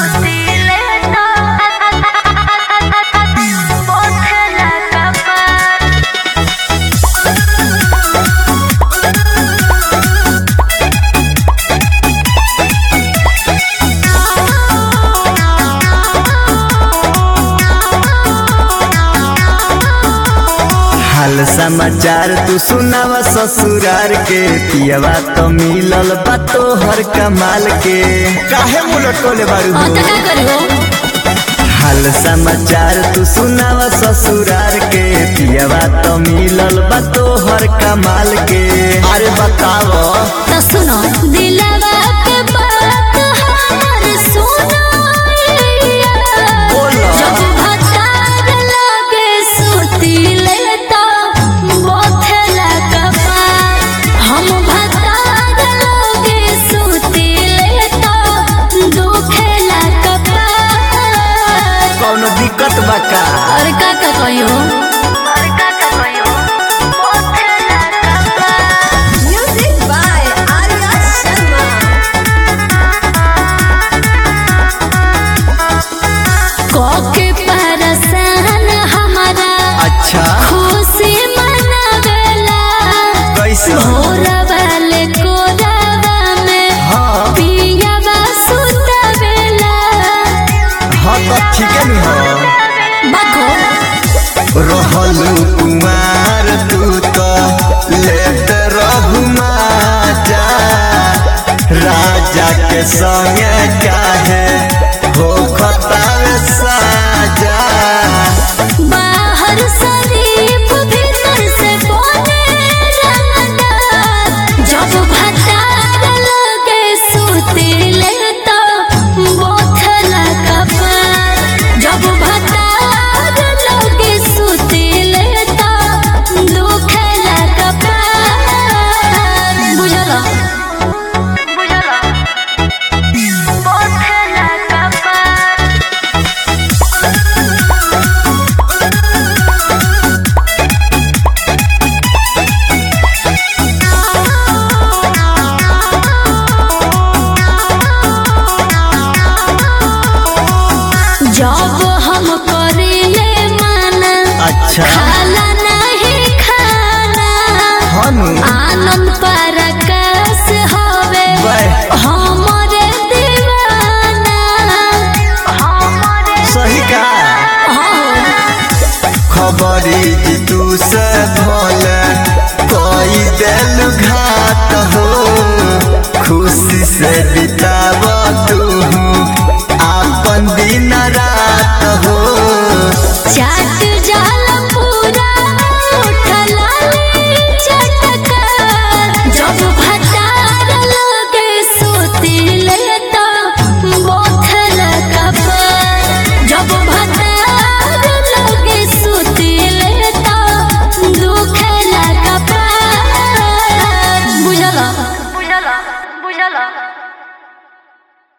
हाल समाचार तू सुनावा ससुरार के पियवा तो मिलल बा तोहर कमाल के काहे मुलट कोले बारू हाँ हो? तो का करी हो हाल समाचार तू सुनावा ससुरार के पियवा तो मिलल बा तोहर कमाल के अरे बताव तो सुनो दिलवा के बात हमर सुनो बोलो। जब भतार लगे सुतिले तो बोथला कपार हम भतार लगे सुतिले तो दुखेला कपार कौनो दिक्कत बा का और का का कहियो और का का कहियो बोथला कपार Music by Arya Sharma. कोके परसान हमारा अच्छा खुशी मनावेला कैसे भोरा वाले कोरावा में हाँ पियावा सुतावेला हाँ तो ठीक है नी हाँ बको रहलू कुमार तू तो लेत रहू माजा राजा के संगे काहे हो खतावे साजा बाहर शरीफ भीतर से बोले रंगदार जब भतार लगे सुतिले तो बोथला कपार जब भतार लगे सुतिले तो दुखला कपार बुझला बुझला बोथला कपार जब हम करिले माना अच्छा खाला नहीं खाना हनु आनंद परकस हवे वाह। हमरे दीवाना हमरे सही का खबरी जी तू से भोले कोई दिल घात हो खुशी से बिताव तू आपन दिन रात हो चाट